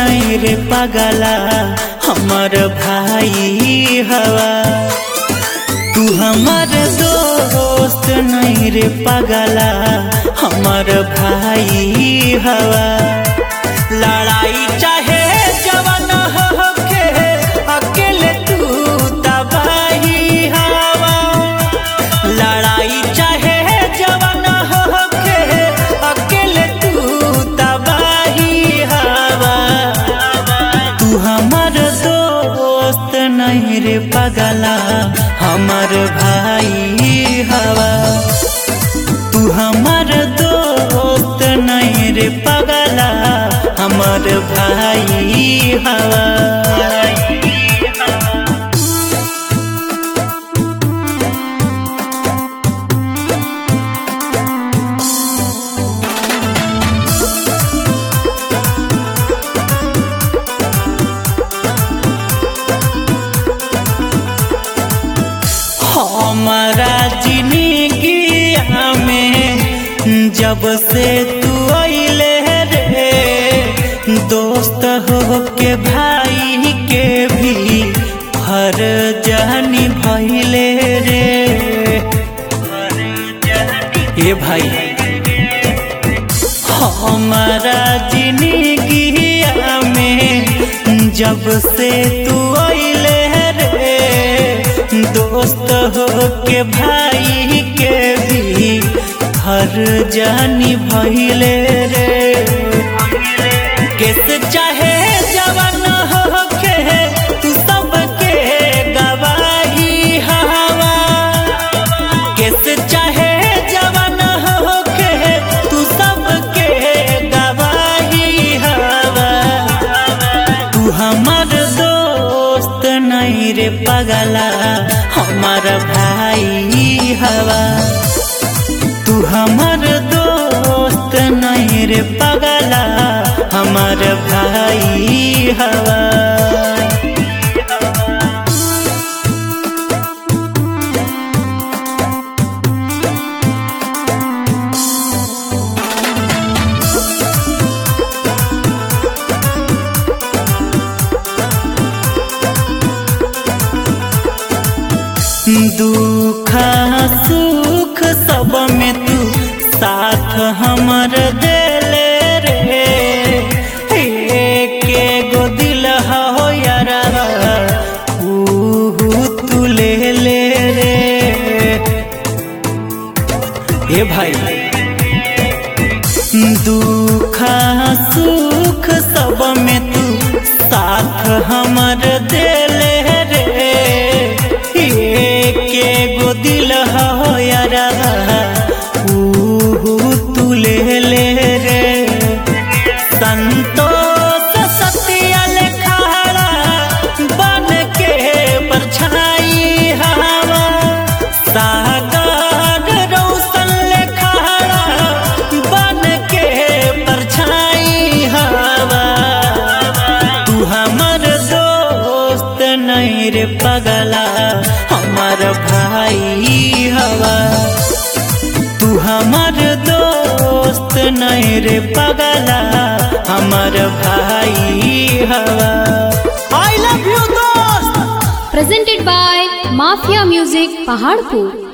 नहीं रे पगला हमर भाई हवा तू हमर दोस्त नहीं रे पगला हमर भाई हवा लड़ाई चाहे जवन होके अकेले तू तबाही हवा लड़ाई चाहे जवन होके अकेले तू तबाही हवा तू हमर दोस्त नहीं रे पगला हमर भाई हवा तू हमर दोस्त नहीं रे पगला हमर भाई हवा हमारा जिंदगी में जब से तू अइले रे दोस्त हो के भाई के भी हर जानी भइले रे ए भाई हमारा जिंदगी में जब से तू अइले रे दोस्त हो के भाई के भी हर जानी भइले रे कैसे चाहे जवन हो के तू सबके गवाही हवा कैसे चाहे जवन हो के तू सबके गवाही हवा तू हमर दोस्त नहीं रे पगला हमर भाई हवा तू हमर दोस्त नहीं रे पगला हमर भाई हवा दुख सुख सब में तू साथ हमर देले रे के गो दिल हो यारा ऊ तू ले ले रे हे भाई दुख सुख सब में तू साथ हमर देले रे के गो दिल हो यारा ऊ तू ले ले रे संतोष सत्यल खाड़ा बन के परछाई हवा सागर रोशन लेखाड़ा बन के परछाई हवा तू हमर दोस्त नहीं रे पगला हमर भाई हवा तू हमर दोस्त नहीं रे पगला हमर भाई हवा आई लव यू दोस्त presented by Mafia Music Paharpur.